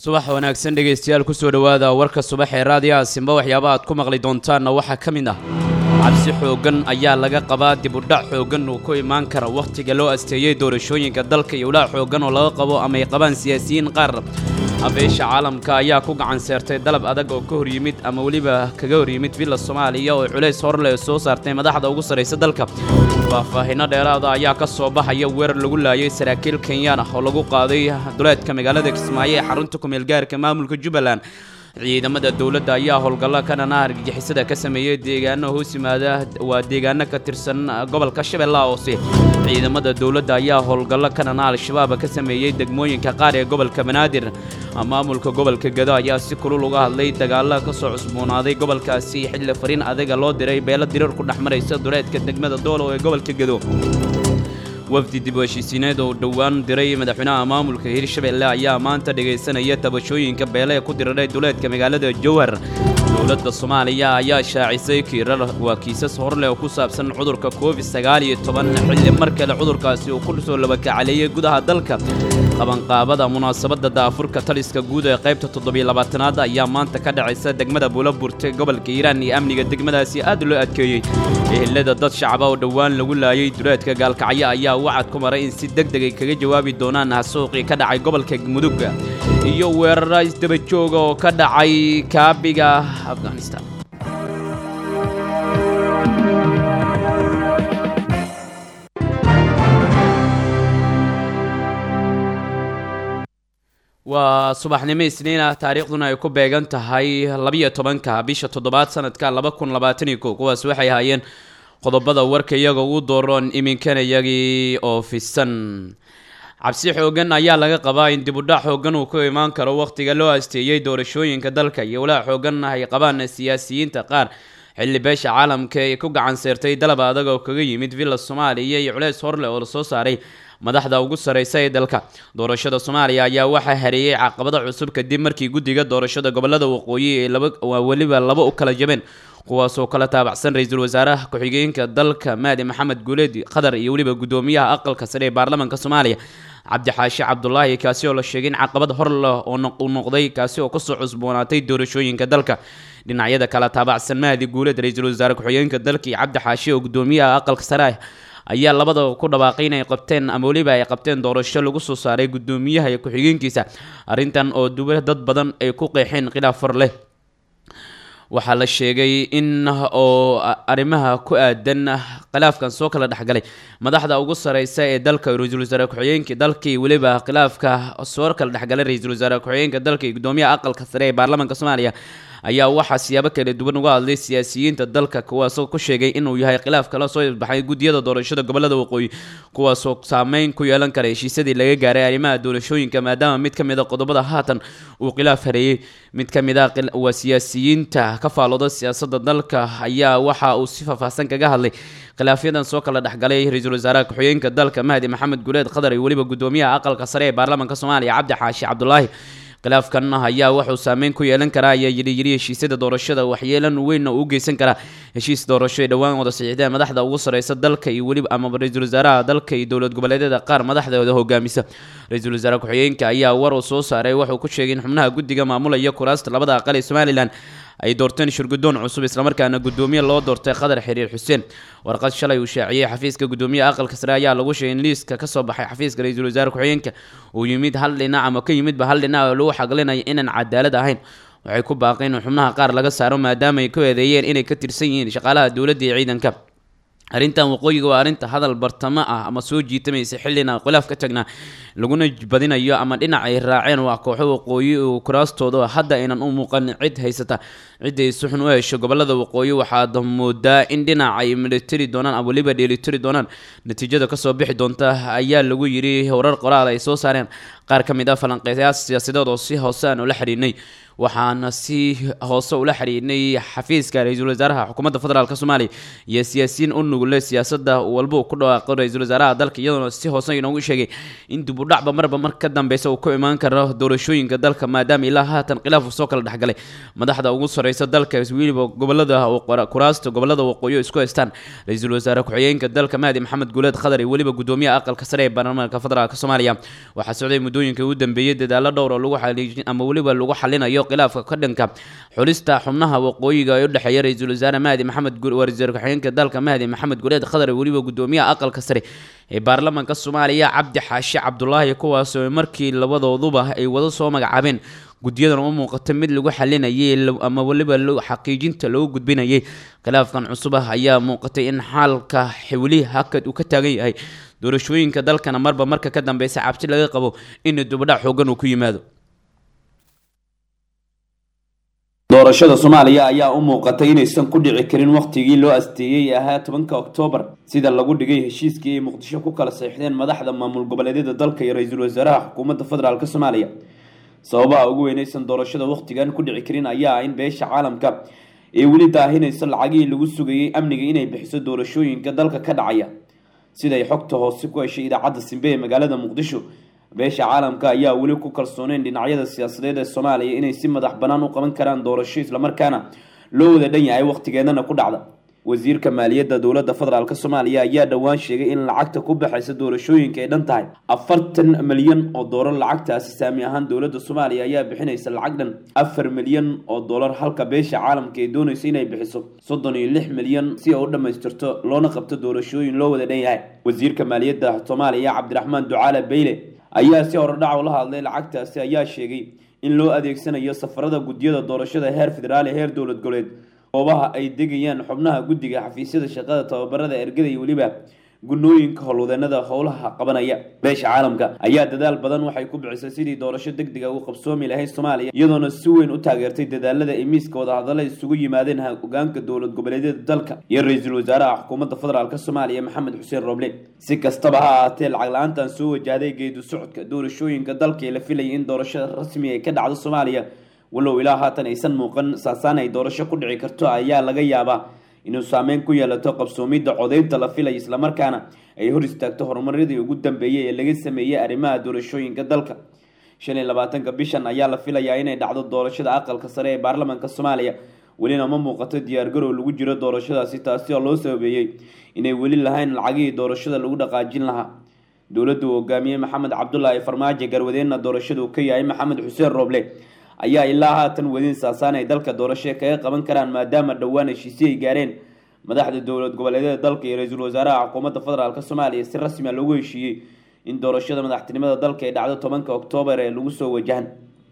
subax wanaagsan dhegaystayaal kusoo dhowaada warka subax ee raadiyaha simba waxyaaba aad ku maqli doontaanna waxaa ka mid ah cabsi xooggan ayaa laga qabaa dib udhac xooggan uu ku imaan kara wakhtiga loo asteeyey doorashooyinka dalka iyo ulaac xooggan oo laga qabo ama ay qabaan siyaasiyiin qaar habeesha caalamka ayaa ku gacan seertay dalab adag oo ka hor yimid ama weliba kaga hor yimid villa soomaaliya oo culays horleh soo saartay madaxda ugu sarraysa dalka faahfaahinno dheeraada ayaa ka soo baxaya weerar lagu laayay saraakiil kenyaan ah oo lagu qaaday duleedka magaalada kismaayo ee xarunta kumeelgaarka maamulka jubbaland ciidamada dowladda ayaa howlgallo kanana argagixisada ka sameeyey deegaano hoos yimaada waa deegaano ka tirsan gobolka shabeellaha hoose ciidamada dowladda ayaa howlgallo kanana al-shabaab ka sameeyey degmooyinka qaar ee gobolka banaadir maamulka gobolka gado ayaa si kulul uga hadlay dagaalla ka soo cusboonaaday gobolkaasi xilli fariin adaga loo diray beelo dirar ku dhex maraysa duleedka degmada doolow ee gobolka gado wafdi dib u heshiisiineed oo dhowaan diray madaxweynaha maamulka hirshabelle ayaa maanta dhegaysanaya tabashooyinka beele ee ku diriray duleedka magaalada jowhar dowladda soomaaliya ayaa shaacisay kiirar waa kiisas horleh oo ku saabsan cudurka covid sagaal iyo toban xilli mar kale cudurkaasi uu ku soo labakacaleeyey gudaha dalka qabanqaabada munaasabadda daafurka taliska guud ee qaybta toddobiyo labaatanaad ayaa maanta ka dhacaysa degmada buulaburte gobolka hiiraan iyo amniga degmadaasi aad loo adkeeyey ehelada dad shacaba oo dhowaan lagu laayay duleedka gaalkacyo ayaa wacad ku maray in si deg deg ay kaga jawaabi doonaan hasuuqii ka dhacay gobolka mudugga iyo weerara isdaba jooga oo ka dhacay kaabiga afghanistan waa subaxnimo isniin ah taariikhduna ay ku beegan tahay labiyo tobanka bisha toddobaad sanadka laba kun labaataniyo kow kuwaas waxay ahaayeen qodobada warka iyaga ugu dooroon iminkana iyagii oo fisan cabsi xoogan ayaa laga qabaa in dibudhac xoogan uu ku imaan karo wakhtiga loo asteeyey doorashooyinka dalka iyo walaac xoogan ay qabaan siyaasiyiinta qaar xilli beesha caalamka ee ku gacan seertay dalab adag oo kaga yimid villa soomaaliya iyo culeys horleh oo lasoo saaray madaxda ugu sarreysa ee dalka doorashada soomaaliya ayaa waxaa hareeyey caqabado cusub kadib markii guddiga doorashada gobolada waqooyi ee laba weliba laba u kala jabeen kuwaasoo kala taabacsan ra-iisul wasaaraha ku-xigeenka dalka maadi maxamed guuleed qatar iyo weliba guddoomiyaha aqalka sare ee baarlamaanka soomaaliya cabdixaashi cabdulaahi kaasi oo la sheegay in caqabad hor leh oo u noqday kaasi oo kasoo cusboonaatay doorashooyinka dalka dhinacyada kala taabacsan mahdi guuleed ra-iisul wasaare ku-xigeenka dalka iyo cabdixaashi oo guddoomiyaha aqalka sare ayaa labada ku dhawaaqay inay qabteen ama weliba ay qabteen doorasho lagu soo saaray guddoomiyaha iyo ku-xigeenkiisa arrintan oo duba dad badan ay ku qeexeen khilaaf far leh waxaa la sheegay in oo arrimaha ku aadan khilaafkan soo kala dhexgalay madaxda ugu sareysa ee dalka ra-iisul wasaare ku-xigeenka dalka iyo weliba khilaafka soo kala dhexgalay ra-iisul wasaare ku-xigeenka dalka iyo guddoomiyaha aqalka sare ee baarlamaanka soomaaliya ayaa waxaa siyaabo kala duwan uga hadlay siyaasiyiinta dalka kuwaasoo ku sheegay inuu yahay khilaaf kala soo baxay guddiyada doorashada gobolada waqooyi kuwaasoo saameyn ku yeelan kara heshiisyadii laga gaaray arrimaha doorashooyinka maadaama mid ka mid a qodobada haatan uu khilaaf hareeyey mid ka mid a waa siyaasiyiinta ka faalooda siyaasadda dalka ayaa waxa uu si faahfaahsan kaga hadlay khilaafyadan soo kala dhexgalay ra-iisul wasaaraha ku-xigeenka dalka mahdi maxamed guuleed qatar iyo weliba guddoomiyaha aqalka sare ee baarlamaanka soomaaliya cabdi xaashi cabdulaahi khilaafkan ayaa wuxuu saameyn ku yeelan karaa ayaa yidhi yidhi heshiisyada doorashada waxyeelan weynna uu geysan karaa heshiis doorasho ee dhowaan wada saxiixdeen madaxda ugu sarreysa dalka iyo weliba amaba ra-iisul wasaaraha dalka iyo dowlad goboleedyada qaar madaxdooda hogaamisa ra-iisul wasaare ku-xigeenka ayaa war uu soo saaray wuxuu ku sheegay in xubnaha guddiga maamulaya kuraasta labada aqal ee somalilan ay doorteen shirguddoon cusub islamarkaana guddoomiye loo doortay qadar xiriir xuseen warqad shalay uu shaaciyey xafiiska guddoomiyaha aqalka sare ayaa lagu sheegay in liiska ka soo baxay xafiiska ra-iisul wasaare ku-xigeenka uu yimid hal dhinac ama ka yimidba hal dhinac oo lagu xaqlinayo inaan cadaalad ahayn waxay ku baaqeen in xubnaha qaar laga saaro maadaama ay ku eedeeyeen inay ka tirsan yihiin shaqaalaha dowladda iyo ciidanka arrintan waqooyiga waa arrinta hadal bartamo ah ama soo jiitamaysa xillina khilaaf ka tagnaa laguna badinayo ama dhinac ay raaceen waa kooxo waqooyi oo kuraastooda hadda aynan u muuqan cid haysata cidday suxun u hesho gobolada waqooyi waxaad moodaa in dhinac ay militari doonaan ama weliba dheelitiri doonaan natiijada kasoo bixi doonta ayaa lagu yidhi warar qoraal ay soo saareen qaar ka mid ah falanqeeyaal siyaasadeed oo si hoose aan ula xidhiidnay waxaana si hoose ula xidhiidhnay xafiiska ra-iisul wasaaraha xukuumadda federaalk soomaaliya iyo siyaasiyiin u nugul dhugule siyaasada walba uu ku dhawaaqo ra-iisul wasaaraha dalka iyadoona si hoose inoogu sheegay in dib u dhacba marba mar ka dambeysa uu ku imaan karo doorashooyinka dalka maadaama ilaa haatan khilaaf uu soo kala dhexgalay madaxda ugu sareysa dalka weliba gobolada kuraasta gobolada waqooyi isku haystaan ra-iisul wasaare ku-xigeenka dalka mahdi maxamed guuleed khadar iyo weliba gudoomiyaha aqalka sare ee baarlamaanka federaalk soomaaliya waxaa socday muddooyinkai ugu dambeeyey dadaalo dhowr oo lagu xaliijin ama weliba lagu xalinayo khilaafka ka dhanka xulista xubnaha waqooyiga ee u dhexeeya ra-iisul wasaare mahdi maxamed wasiir ku-xigeenka dalka mahdi maxamed guuleed khadar iyo weliba gudoomiyaha aqalka sare ee baarlamaanka soomaaliya cabdi xaashi cabdulaahi kuwaasoo markii labadooduba ay wada soo magacaabeen guddiyadan u muuqata mid lagu xalinayay ama weliba xaqiijinta loogu gudbinayay khilaafkan cusub ah ayaa muuqatay in xaalka xewli hakad uu ka taagan yahay doorashooyinka dalkana marba marka ka dambeysa cabsi laga qabo in dubadhac xoogan uu ku yimaado doorashada soomaaliya ayaa u muuqatay inaysan ku dhici karin wakhtigii loo asteeyey ee ahaa tobanka oktoobar sida lagu dhigay heshiiskii ay muqdisho ku kala saxiixdeen madaxda maamul goboleedyada dalka iyo ra-iisul wasaaraha xukuumadda federaalk soomaaliya sababaha ugu weynaysan doorashada wakhtigan ku dhici karin ayaa ah in beesha caalamka ee weli daahinayso lacagihii lagu sugayey amniga inay bixiso doorashooyinka dalka ka dhacaya siday xogta hoose ku heshay idaacadda simbe ee magaalada muqdisho beesha caalamka ayaa weli ku kalsooneyn dhinacyada siyaasadeed ee soomaaliya inay si madax bannaan u qaban karaan doorasho islamarkaana loo wada dhan yahay wakhtigeedana ku dhacda wasiirka maaliyadda dowladda federaalk soomaaliya ayaa dhowaan sheegay in lacagta ku baxaysa doorashooyinka ay dhan tahay afartan milyan oo doolar lacagtaasi saami ahaan dowladda soomaaliya ayaa bixinaysa lacag dhan afar milyan oo doolar halka beesha caalamka ay doonaysa inay bixiso soddon iyo lix milyan si ay u dhammaystirto loona qabto doorashooyin loo wada dhan yahay wasiirka maaliyadda soomaaliya cabdiraxmaan ducaale beyle ayaa si horodhac ula hadlay lacagtaasi ayaa sheegay in loo adeegsanayo safarada guddiyada doorashada heer federaal ee heer dowlad goboleed goobaha ay degayaan xubnaha guddiga xafiisyada shaqada tababarada ergada iyo weliba gunooyinka howlwadeenada howlaha qabanaya beesha caalamka ayaa dadaal badan waxay ku bixisay sidii doorasho degdega ugu qabsoomi lahayd soomaaliya iyadoona si weyn u taageertay dadaalada ay miiska wadahadalla isugu yimaadeen hogaanka dowlad goboleedyada dalka iyo ra-iisul wasaaraha xukuumadda federaalk soomaaliya maxamed xuseen roble si kastaba ha ahaatee lacag la-aantan soo wajahday geedu socodka doorashooyinka dalka ee la filayay in doorasho rasmi ay ka dhacdo soomaaliya walow ilaa haatan aysan muuqan saasaan ay doorasho ku dhici karto ayaa laga yaabaa inuu saameyn ku yeelato qabsoomidda codeynta la filay islamarkaana ay hor istaagto horumaradii ugu dambeeyey ee laga sameeyey arrimaha doorashooyinka dalka shan iyo labaatanka bishan ayaa la filayaa inay dhacdo doorashada aqalka sare ee baarlamaanka soomaaliya welina ma muuqato diyaargarow lagu jiro doorashadaasi taasi oo loo sababeeyey inay weli lahayn lacagihii doorashada lagu dhaqaajin lahaa dowladdu hogaamiye maxamed cabdulaahi farmaajo garwadeenna doorashadu ka yahay maxamed xuseen rooble ayaa ilaa haatan wadin saasaan ay dalka doorasho kaga qaban karaan maadaama dhowaan heshiisyo ay gaareen madaxda dowlad goboleedyada dalka iyo ra-iisul wasaaraha xukuumadda federaalk soomaaliya si rasmia loogu heshiiyey in doorashada madaxtinimada dalka ay dhacdo tobanka oktoobar ee lagu soo wajahan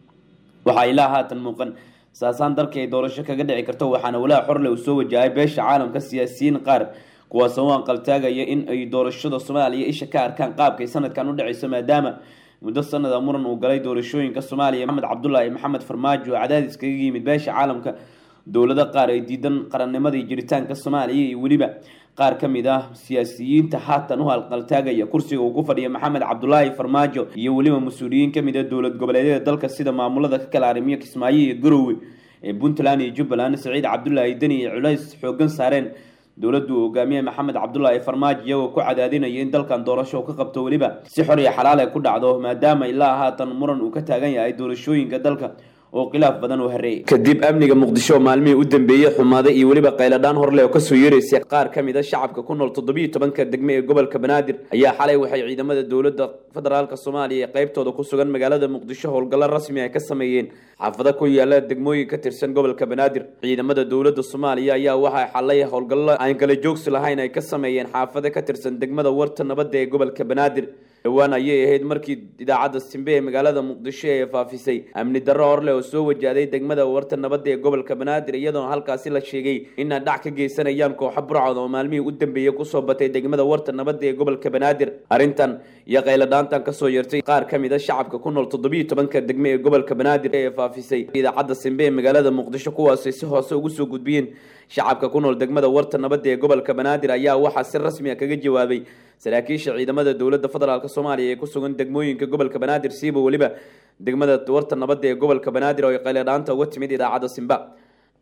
waxaa ilaa haatan muuqan saasaan dalka ay doorasho kaga dhici karto waxaana walaa xorle uu soo wajahay beesha caalamka siyaasiyiin qaar kuwaasoo u anqaltaagaya in ay doorashada soomaaliya isha ka arkaan qaabkay sanadkan u dhaceyso maadaama muddo sanada muran uu galay doorashooyinka soomaaliya maxamed cabdulaahi maxamed farmaajo oo cadaadis kaga yimid beesha caalamka dowlado qaar ay diidan qarannimadii jiritaanka soomaaliya iyo weliba qaar ka mid ah siyaasiyiinta haatan u halqaltaagaya kursiga uu ku fadhiya maxamed cabdulaahi farmaajo iyo weliba mas-uuliyiin kamid ah dowlad goboleedyada dalka sida maamulada ka kala arrimiyo kismaayo iyo garowe ee puntland iyo jubbaland saciid cabdulaahi deni iyo culays xoogan saareen dowladdu uu hogaamiye maxamed cabdulaahi farmaajo iyagoo ku cadaadinaya in dalkan doorasho ka qabto weliba si xor iyo xalaal ay ku dhacdo maadaama ilaa haatan muran uu ka taagan yahay doorashooyinka dalka oo khilaaf badan uu hareeyay kadib amniga muqdisho oo maalmihii u dambeeyey xumaaday iyo weliba qayladhaan horleh oo kasoo yeeraysay qaar ka mid a shacabka ku nool toddobiyo tobanka degme ee gobolka banaadir ayaa xalay waxay ciidamada dowladda federaalk soomaaliya ee qaybtooda ku sugan magaalada muqdisho howlgallo rasmi ay ka sameeyeen xaafado ku yaala degmooyin ka tirsan gobolka banaadir ciidamada dowladda soomaaliya ayaa waxay xalay howlgallo aan kala joogsi lahayn ay ka sameeyeen xaafado ka tirsan degmada warta nabadda ee gobolka banaadir dhowaan ayay ahayd markii idaacadda simbe ee magaalada muqdisho ee faafisay amni darro horleh oo soo wajahday degmada warta nabadda ee gobolka banaadir iyadoona halkaasi la sheegay inay dhac ka geysanayaan kooxo burcod oo maalmihii u dambeeyey kusoo batay degmada warta nabadda ee gobolka banaadir arrintan iyo qayladhaantan kasoo yeertay qaar ka mid a shacabka ku nool toddobiyo tobanka degme ee gobolka banaadir ee faafisay idaacadda simbe ee magaalada muqdisho kuwaasay si hoose ugu soo gudbiyeen shacabka ku nool degmada warta nabadda ee gobolka banaadir ayaa waxaa si rasmi a kaga jawaabay saraakiisha ciidamada dowladda federaalk soomaaliya ee ku sugan degmooyinka gobolka banaadir siiba weliba degmada warta nabadda ee gobolka banaadir oo ay qayladhaanta uga timid idaacadda simba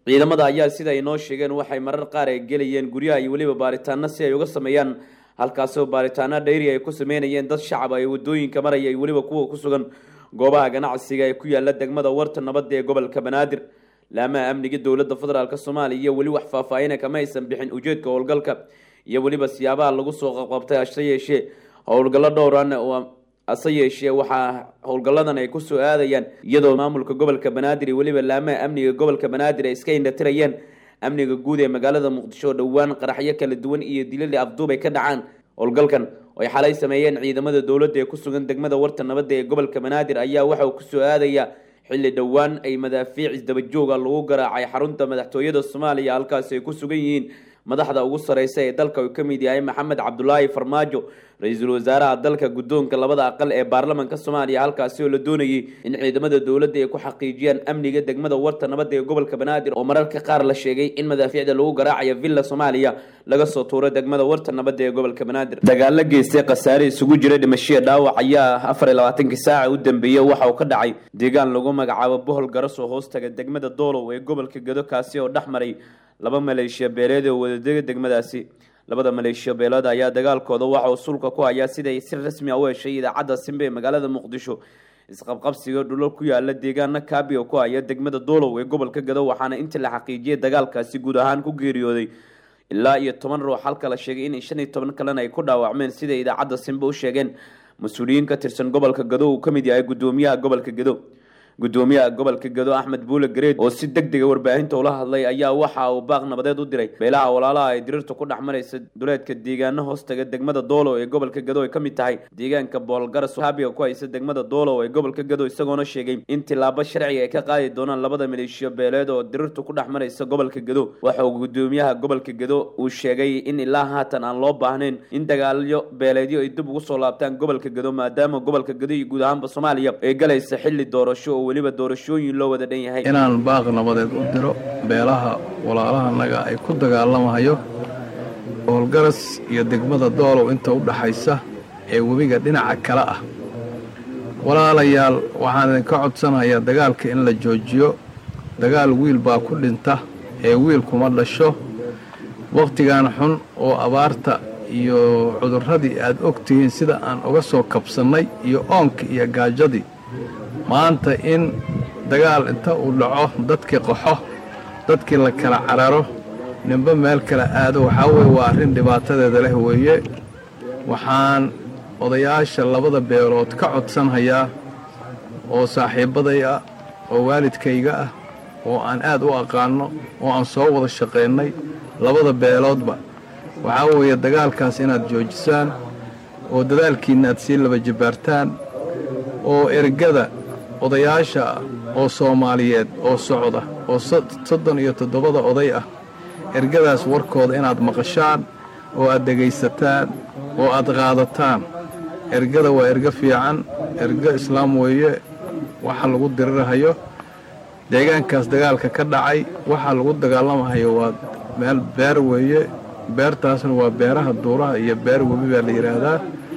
ciidamada ayaa sida ay noo sheegeen waxay marar qaar ay gelayeen guryaha iyo weliba baaritaano si ay uga sameeyaan halkaasoo baaritaano dhayri ay ku sameynayeen dad shacab ay wadooyinka maraya iyo weliba kuwa ku sugan goobaha ganacsiga ee ku yaala degmada warta nabadda ee gobolka banaadir laamaha amniga dowladda federaalk soomaaliya iyo weli wax faahfaahina kama aysan bixin ujeedka howlgalka iyo weliba siyaabaha lagu soo qabqabtay hase yeeshee howlgallo dhowran hase yeeshee waxaa howlgalladan ay kusoo aadayaan iyadoo maamulka gobolka banaadir iyo weliba laamaha amniga gobolka banaadir ay iska indhatirayeen amniga guud ee magaalada muqdisho oo dhowaan qaraxyo kala duwan iyo dilali afduub ay ka dhacaan howlgalkan oo ay xalay sameeyeen ciidamada dowladda ee ku sugan degmada warta nabadda ee gobolka banaadir ayaa waxa uu kusoo aadaya xilli dhowaan ay madaafiic isdabajooga lagu garaacay xarunta madaxtooyada soomaaliya halkaasi ay ku sugan yihiin madaxda ugu sareysa ee dalka uu ka mid yahay maxamed cabdulaahi farmaajo ra-iisul wasaaraha dalka guddoonka labada aqal ee baarlamanka soomaaliya halkaasi oo la doonayay in ciidamada dowladda ay ku xaqiijiyaan amniga degmada warta nabadda ee gobolka banaadir oo mararka qaar la sheegay in madaafiicda lagu garaacayo villa soomaaliya laga soo tuuro degmada warta nabadda ee gobolka banaadir dagaalo geystay khasaare isugu jira dhimashiya dhaawac ayaa afar iyo labaatankii saaca u dambeeyey waxa uu ka dhacay deegaan lagu magacaabo bohol garas oo hoostaga degmada doolow ee gobolka gedo kaasi oo dhex maray laba maleeshiya beeleed oo wadadega degmadaasi labada maleeshiya beeleed ayaa dagaalkooda waxa uu sulka ku hayaa siday si rasmi a u heshay idaacadda simbe ee magaalada muqdisho isqabqabsiga dhulal ku yaala deegaana kaabiga ku haya degmada doolow ee gobolka gado waxaana intii la xaqiijiyay dagaalkaasi guud ahaan ku geeriyooday ilaa iyo toban ruux halka la sheegay in shan iyo toban kalena ay ku dhaawacmeen siday idaacadda simbe u sheegeen mas-uuliyiin ka tirsan gobolka gado uu ka mid yahay guddoomiyaha gobolka gado gudoomiyaha gobolka gado axmed buule gareed oo si deg dega warbaahinta ula hadlay ayaa waxa uu baaq nabadeed u diray beelaha walaalaha ay diriirta ku dhex maraysa duleedka deegaano hoostaga degmada doolow ee gobolka gado ay ka mid tahay deegaanka boolgaras haabiga ku haysa degmada doolow ee gobolka gado isagoona sheegay in tilaabo sharciga ay ka qaadi doonaan labada maleeshiyo beeleed oo diriirta ku dhex maraysa gobolka gado waxa uu gudoomiyaha gobolka gado uu sheegay in ilaa haatan aan loo baahnayn in dagaalyo beeleedyo ay dib ugu soo laabtaan gobolka gado maadaama gobolka gado iyo guud ahaanba soomaaliya ay galaysa xilli doorasho oo weliba doorashooyin loo wada dhan yahay inaan baaq nabadeed u diro beelaha walaalahanaga ay ku dagaalamahayo howlgaras iyo degmada doolow inta u dhaxaysa ee webiga dhinaca kale ah walaalayaal waxaan idinka codsanayaa dagaalka in la joojiyo dagaal wiil baa ku dhinta ee wiil kuma dhasho wakhtigan xun oo abaarta iyo cudurradii aad og tihiin sida aan uga soo kabsannay iyo oonka iyo gaajadii maanta in dagaal inta uu dhaco dadkii qaxo dadkii la kala cararo ninba meel kala aado waxaa weye waa arrin dhibaatadeeda leh weeye waxaan odayaasha labada beelood ka codsanhayaa oo saaxiibbaday ah oo waalidkayga ah oo aan aad u aqaanno oo aan soo wada shaqaynay labada beeloodba waxaa weeye dagaalkaas inaad joojisaan oo dadaalkiinna aad sii laba jibbaartaan oo ergada odayaasha ah oo soomaaliyeed oo socda oo soddon iyo toddobada oday ah ergadaas warkooda inaad maqashaan oo aad dhegaysataan oo aad qaadataan ergada waa ergo fiican ergo islaam weeye waxa lagu dirirahayo deegaankaas dagaalka ka dhacay waxa lagu dagaalamahayo waa meel beer weeye beertaasna waa beeraha duuraha iyo beer webi baa la yidhaahdaa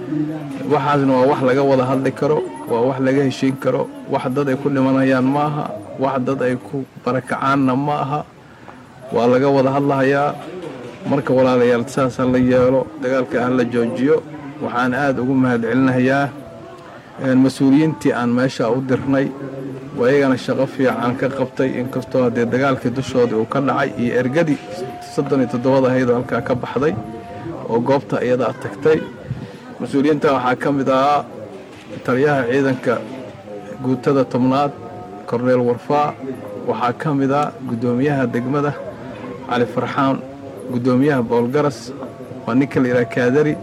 waxaasna waa wax laga wada hadli karo waa wax laga heshiin karo wax dad ay ku dhimanayaan ma aha wax dad ay ku barakacaanna ma aha waa laga wada hadlahayaa marka walaalayaal saasa la yeelo dagaalka ah la joojiyo waxaan aad ugu mahadcelinahayaa mas-uuliyiintii aan meesha u dirnay ayagana shaqo fiican ka qabtay inkastoo haddee dagaalkii dushoodii uu ka dhacay iyo ergadii soddon iyo toddobada ahaydoo halkaa ka baxday oo goobta iyadaa tagtay mas-uuliyiinta waxaa ka mid ahaa taliyaha ciidanka guutada tobnaad korneel warfaa waxaa ka mid ah guddoomiyaha degmada cali farxaan guddoomiyaha boolgaras waa ninka la yidhaha kaadari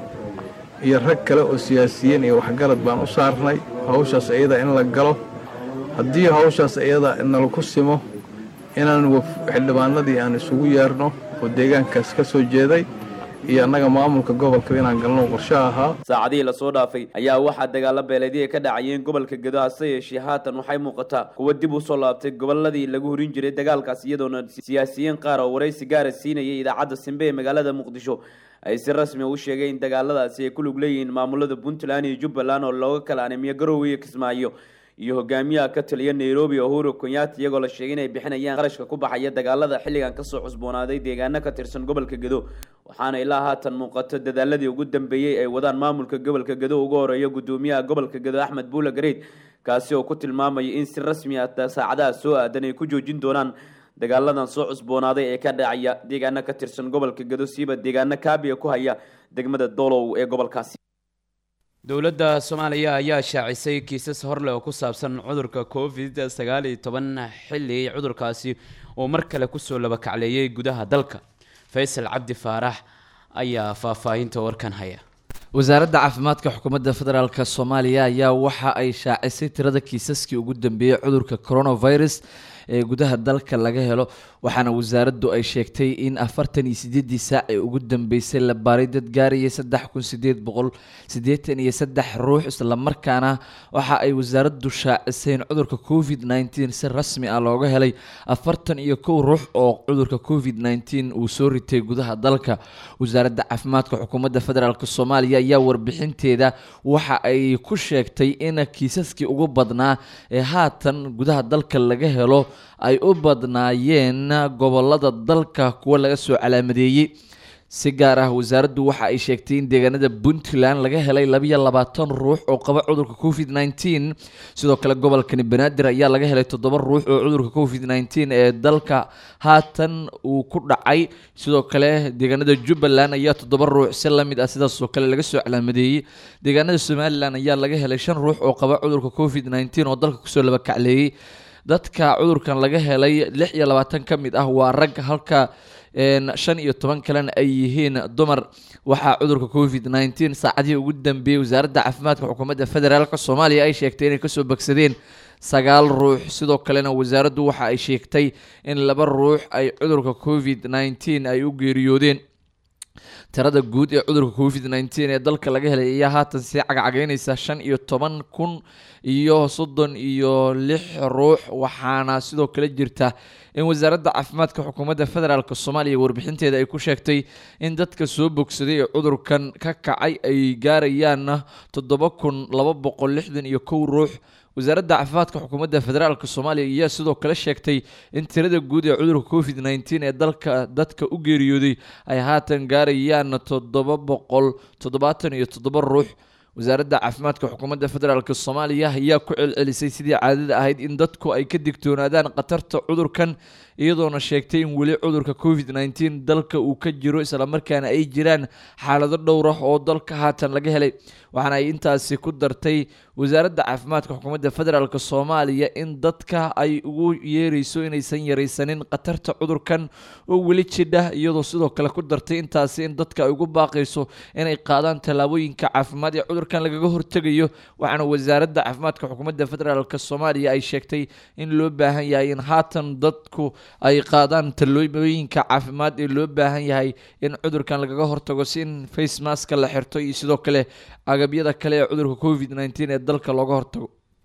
iyo rag kale oo siyaasiyiin iyo waxgarad baan u saarnay hawshaas iyada in la galo haddii hawshaas iyada nalaku simo inaan xildhibaanadii aan isugu yeerno oo deegaankaas ka soo jeeday iyo annaga maamulka gobolka inaan galno qorsho ahaa saacadihii lasoo dhaafay ayaa waxaa dagaalo beeleedii ka dhacayeen gobolka gedo hase yeeshee haatan waxay muuqataa kuwa dib u soo laabtay goboladii lagu horin jiray dagaalkaas iyadoona siyaasiyiin qaar oo waraysi gaara siinayay idaacadda simbe ee magaalada muqdisho ay si rasmi u sheegeen in dagaaladaasi ay ku lug leeyihiin maamulada puntland iyo jubbaland oo looga kala animiyo garowe iyo kismaayo iyo hogaamiyaha ka taliya nairobi uhuru kenyatta iyagoo la sheegay inay bixinayaan qarashka ku baxaya dagaalada xilligan kasoo cusboonaaday deegaano ka tirsan gobolka gedo waxaana ilaa haatan muuqato dadaaladii ugu dambeeyey ay wadaan maamulka gobolka gedo ugu horeeya gudoomiyaha gobolka gedo axmed buula gareyd kaasi oo ku tilmaamaya in si rasmi ah saacadaha soo aadan ay ku joojin doonaan dagaaladan soo cusboonaaday ee ka dhacaya deegaano ka tirsan gobolka gedo siiba deegaano kaabiga ku haya degmada doolow ee gobolkaasi dowladda soomaaliya ayaa shaacisay kiisas horleh oo ku saabsan cudurka covid sagaal iyo toban xilli cudurkaasi uu mar kale kusoo labakacleeyay gudaha dalka faysal cabdi faarax ayaa faahfaahinta warkan haya wasaaradda caafimaadka xukuumadda federaalk soomaaliya ayaa waxa ay shaacisay tirada kiisaskii ugu dambeeyey cudurka coronavirus ee gudaha dalka laga helo waxaana wasaaraddu ay sheegtay in afartan iyo sideedii saac ee ugu dambeysay la baaray dad gaarayay saddex kun sideed boqol siddeetan iyo saddex ruux islamarkaana waxa ay wasaaraddu shaacisay in cudurka covid nneteen si rasmi ah looga helay afartan iyo kow ruux oo cudurka covid nneteen uu soo ritay gudaha dalka wasaaradda caafimaadka xukuumadda federaalk soomaaliya ayaa warbixinteeda waxa ay ku sheegtay in kiisaskii ugu badnaa ee haatan gudaha dalka laga helo ay u badnaayeen gobolada dalka kuwa laga soo calaamadeeyey si gaar ah wasaaraddu waxa ay sheegtay in deegaanada puntland laga helay labiyo labaatan ruux oo qaba cudurka covid nneteen sidoo kale gobolkani banaadir ayaa laga helay toddoba ruux oo cudurka covid nneteen ee dalka haatan uu ku dhacay sidoo kale deegaanada jubbaland ayaa toddoba ruux si lamid ah sidaasoo kale laga soo calaamadeeyey deegaanada somalilan ayaa laga helay shan ruux oo qaba cudurka covid nneteen oo dalka kusoo labakacleeyey dadka cudurkan laga helay lix iyo labaatan ka mid ah waa rag halka shan iyo toban kalena ay yihiin dumar waxaa cudurka covid nneteen saacadihii ugu dambeeyey wasaaradda caafimaadka xukuumadda federaalk soomaaliya ay sheegtay inay kasoo bogsadeen sagaal ruux sidoo kalena wasaaraddu waxa ay sheegtay in laba ruux ay cudurka covid nneteen ay u geeriyoodeen tirada guud ee cudurka covid nneteen ee dalka laga helay ayaa haatan sii cagcageynaysa shan iyo toban kun iyo soddon iyo lix ruux waxaana sidoo kale jirta in wasaaradda caafimaadka xukuumadda federaalk soomaaliya warbixinteeda ay ku sheegtay in dadka soo bogsaday ee cudurkan ka kacay ay gaarayaan toddoba kun laba boqol lixdan iyo kow ruux wasaaradda caafimaadka xukuumadda federaalk soomaaliya ayaa sidoo kale sheegtay in tirada guud ee cudurka covid nneteen ee dalka dadka u geeriyooday ay haatan gaarayaan toddoba boqol toddobaatan iyo toddoba ruux wasaaradda caafimaadka xukuumadda federaalk soomaaliya ayaa ku celcelisay sidii caadada ahayd in dadku ay ka digtoonaadaan khatarta cudurkan iyadoona sheegtay in weli cudurka covid nneteen dalka uu ka jiro islamarkaana ay jiraan xaalado dhowr ah oo dalka haatan laga helay waxaana ay intaasi ku dartay wasaaradda caafimaadka xukuumadda federaalk soomaaliya in dadka ay ugu yeereyso inaysan yaraysanin khatarta cudurkan oo weli jidha iyadoo sidoo kale ku dartay intaasi in dadka ay ugu baaqayso inay qaadaan tallaabooyinka caafimaad ee cudurkan lagaga hortegayo waxaana wasaaradda caafimaadka xukuumadda federaalk soomaaliya ay sheegtay in loo baahan yahay in haatan dadku ay qaadaan tallaabooyinka caafimaad ee loo baahan yahay in cudurkan lagaga hortago si in face maska la xirto iyo sidoo kale agabyada kale ee cudurka covid nneteen ee dalka looga hortago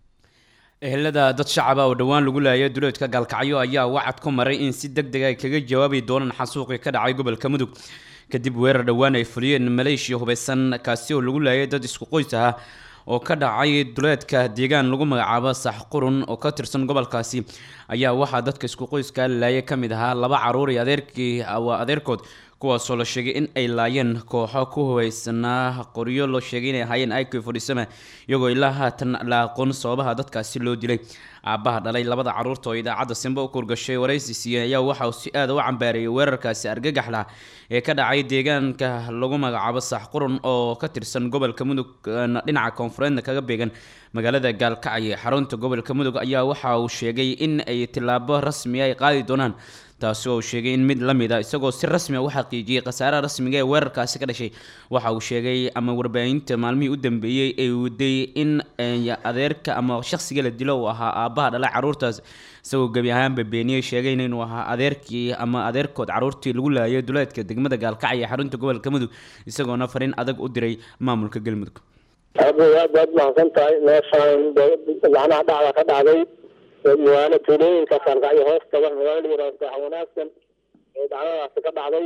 ehelada dad shacaba oo dhowaan lagu laayay duleedka gaalkacyo ayaa wacad ku maray in si deg deg ay kaga jawaabi doonaan xasuuqii ka dhacay gobolka mudug kadib weerar dhowaan ay fuliyeen maleeshiya hubeysan kaasi oo lagu laayay dad isku qoys ah oo ka dhacay duleedka deegaan lagu magacaabo sax qurun oo ka tirsan gobolkaasi ayaa waxaa dadka isku qoyska laayay ka mid ahaa laba caruur iyo adeerkii waa adeerkood kuwaasoo la sheegay in ay laayeen kooxo ku hubaysanaa qoryo loo sheegay inay ahaayeen ik fodhisama iyagoo ilaa haatan la aqoon sababaha dadkaasi loo dilay aabbaha dhalay labada caruurta oo idaacadda simba u kurgashay waraysi siiyey ayaa waxa uu si aada u cambaareeyay weerarkaasi argagaxla ee ka dhacay deegaanka lagu magacaabo sax qurun oo ka tirsan gobolka mudug dhinaca koonfureedna kaga beegan magaalada gaalkacyo xarunta gobolka mudug ayaa waxa uu sheegay in ay tillaabo rasmi ay qaadi doonaan taasi oo uu sheegay in mid la mid a isagoo si rasmi a u xaqiijiyey khasaaraha rasmiga ee weerarkaasi ka dhashay waxa uu sheegay ama warbaahinta maalmihii u dambeeyey ay waday in adeerka ama shakhsiga la dilo uu ahaa aabbaha dhalay caruurtaas isagoo gebi ahaanba beeniyey sheegayna inuu ahaa adeerkii ama adeerkood caruurtii lagu laayay duleedka degmada gaalkacyo xarunta gobolka mudug isagoona fariin adag u diray maamulka galmudug aad baad mahadsan tahay meeshaan macnaha dhacda ka dhacday magaalo tuulooyinka gaalkacyo hoos taga magaalo yaraasa wanaagsan ee dhacdadaasi ka dhacday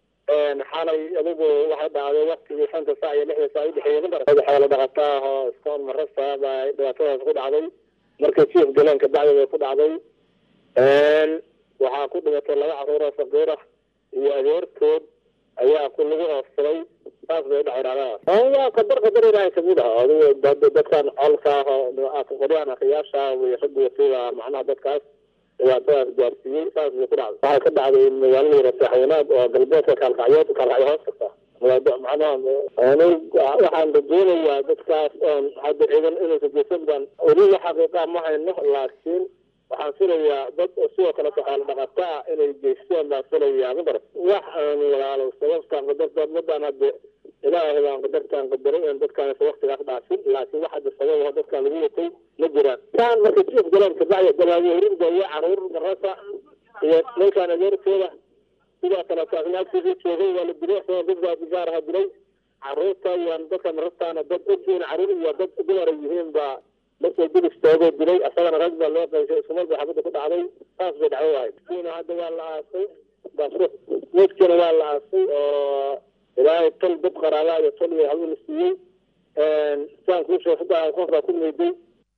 xalay adigu waxay dhacday waktigii shanta saac iyo lixda saac udhexeeyay xoolo dhaqataa oo iskoon marasa baa dhibaatadaas ku dhacday markay jiif galeen kabacdi way ku dhacday waxaa ku dhimatay laba caruur oo faqiir ah iyo adeertood ayaa ku lagu oofsaday saas bay dhacay dhacdadaas waa qadar qadar ilaahay kamid ah adigu dadkan colka ah oo qoryaan akhiyaasha way raggu wasiiba macnaha dadkaas dhibaatadaas gaarsiiyey saas bay ku dhacday waxay ka dhacday magaalada yara saaxwanaag oo galbeedka kaalkacyood kaalkacyo hoos kasta macnaha waxaan rajeynayaa dadkaas oon hadda ciidan inaysa geysan baan weliba xaqiiqa ma hayno laakiin waxaan filayaa dad sidoo kale xoolo dhaqata ah inay geysteen baan filayaa madaras wax aan walaalo sababtaan qadarta ummadaan hadde ilaahay baan qadartaan qadaray in dadkaan waktigaas dhaafin laakiin wax hadda sabab dadkaan lagu watay ma jiraan taan marka jiif galeen kabacdi dalaawihirinda iyo caruur marasa iyo ninkaan adeerkooda sidoo kale taagnaagtiisii joogay waa la dilay dad baa gaaraha dilay caruurta iyo dadka marartaana dad ogyihiin caruur iyo dad dumara yihiin baa markay dil istaagoo dilay asagana rag baa loo qaysay iskumar bay xabadda ku dhacday saas bay dhacdo ahayd kiina hadda waa la aasay meydkiina waa la aasay oo ilaahay tol dad qaraabaa iyo tol iyo hal la siiyey saan kuu sheeg saddex qof baa ku meeday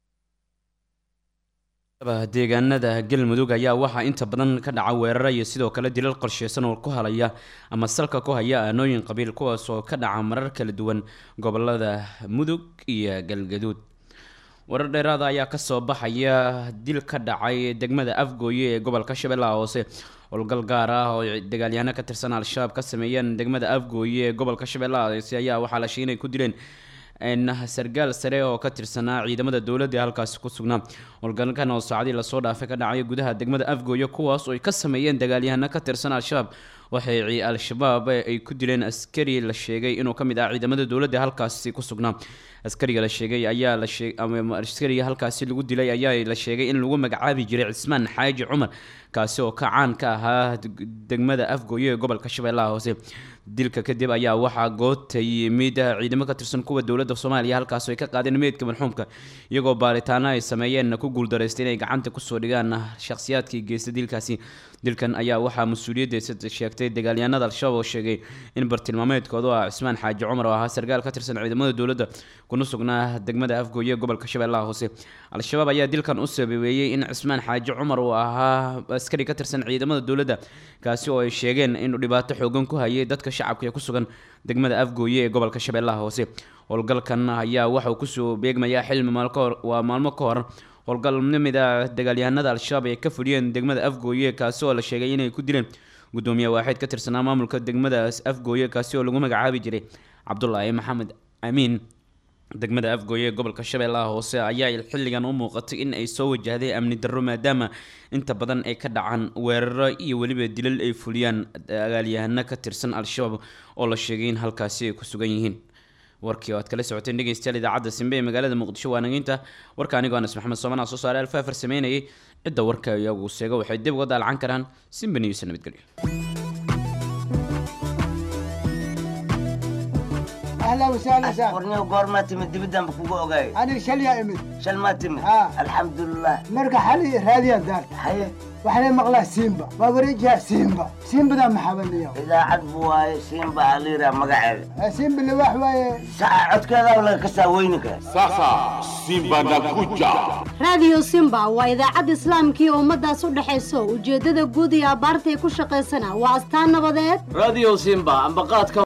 deegaanada galmudug ayaa waxaa inta badan ka dhaca weerara iyo sidoo kale dilal qorsheysan oo ku halaya ama salka ku haya aanooyin qabiil kuwaas oo ka dhaca marar kala duwan gobolada mudug iyo galgaduud warar dheeraada ayaa kasoo baxaya dil ka dhacay degmada afgooye ee gobolka shabeellaha hoose howlgal gaar ah oo dagaalyahaano ka tirsan al-shabaab ka sameeyeen degmada afgooye ee gobolka shabeellaha hoose ayaa waxaa la sheegay inay ku dileen sargaal sare oo ka tirsanaa ciidamada dowladda ee halkaasi ku sugnaa howlgalkan oo saacadii lasoo dhaafay ka dhacay gudaha degmada afgooye kuwaas oo ay ka sameeyeen dagaalyahano ka tirsan al-shabaab waxay al-shabaab ay ku dileen askari la sheegay inuu ka mid ah ciidamada dowladda ee halkaasi ku sugnaa askariga la sheegay ayaa la sheeg ama askariga halkaasi lagu dilay ayaa la sheegay in lagu magacaabi jiray cismaan xaaji cumar kaasi oo ka caan ka ahaa degmada afgooye ee gobolka shabeellaha hoose dilka kadib ayaa waxaa goota yimid ciidamo ka tirsan kuwa dowladda soomaaliya halkaas ay ka qaadeen meydka marxuumka iyagoo baaritaano ay sameeyeen ku guuldareystay inay gacanta kusoo dhigaan shakhsiyaadkii geysta dilkaasi dilkan ayaa waxaa mas-uuliyaddeesa sheegtay dagaalyahanada al-shabaab oo sheegay in bartilmaameedkoodu ah cismaan xaaji cumar oo ahaa sargaal ka tirsan ciidamada dowladda kuna sugnaa degmada afgooye gobolka shabeellaha hoose al-shabaab ayaa dilkan u sababeeyey in cismaan xaaji cumar uu ahaa askari ka tirsan ciidamada dowladda kaasi oo ay sheegeen inuu dhibaato xoogan ku hayay dadka shacabka ee ku sugan degmada afgooye ee gobolka shabeellaha hoose howlgalkan ayaa waxauu kusoo beegmayaa xilmi maal kahor waa maalmo ka hor howlgal mid a dagaalyahanada al-shabaab ay ka fuliyeen degmada afgooye kaasi oo la sheegay inay ku dileen gudoomiye waaxeed ka tirsanaa maamulka degmadaas afgooye kaasi oo lagu magacaabi jiray cabdulaahi maxamed amiin degmada afgooye ee gobolka shabeellaha hoose ayaa xilligan u muuqatay in ay soo wajahday amni darro maadaama inta badan ay ka dhacaan weeraro iyo weliba dilal ay fuliyaan dagaalyahano ka tirsan al-shabaab oo la sheegay in halkaasi ay ku sugan yihiin warkii oo aad kala socoteen dhegeystayaal idaacadda simbe ee magaalada muqdisho waa nageynta warka anigoo anas maxamed soomana soo saaray alfaafar sameynayay cidda warka iyagu seego waxay dib uga daalacan karaan simbe news nabadgelyo اهلا وسهلا سهلا warniyo goormaa timid dibiddanba kugu ogaay انا شل يا امد shal maa timid ها. alxamdulilah مرقى حالي راديا دار haye وحنا مقلا سيمبا ما بريجها سيمبا سيمبا ده محبني idaacad buu waaye siinba aliira magaceeda سيمبا اللي واحد واي saca codkeeda laga kasaa weyninka Sasa Simba nakuja. raadiyo simba waa idaacad islaamkii ummadaas u dhexayso ujeeddada guud iyo abbaartay ku shaqaysana waa astaan nabadeed radio simba ambaqaadka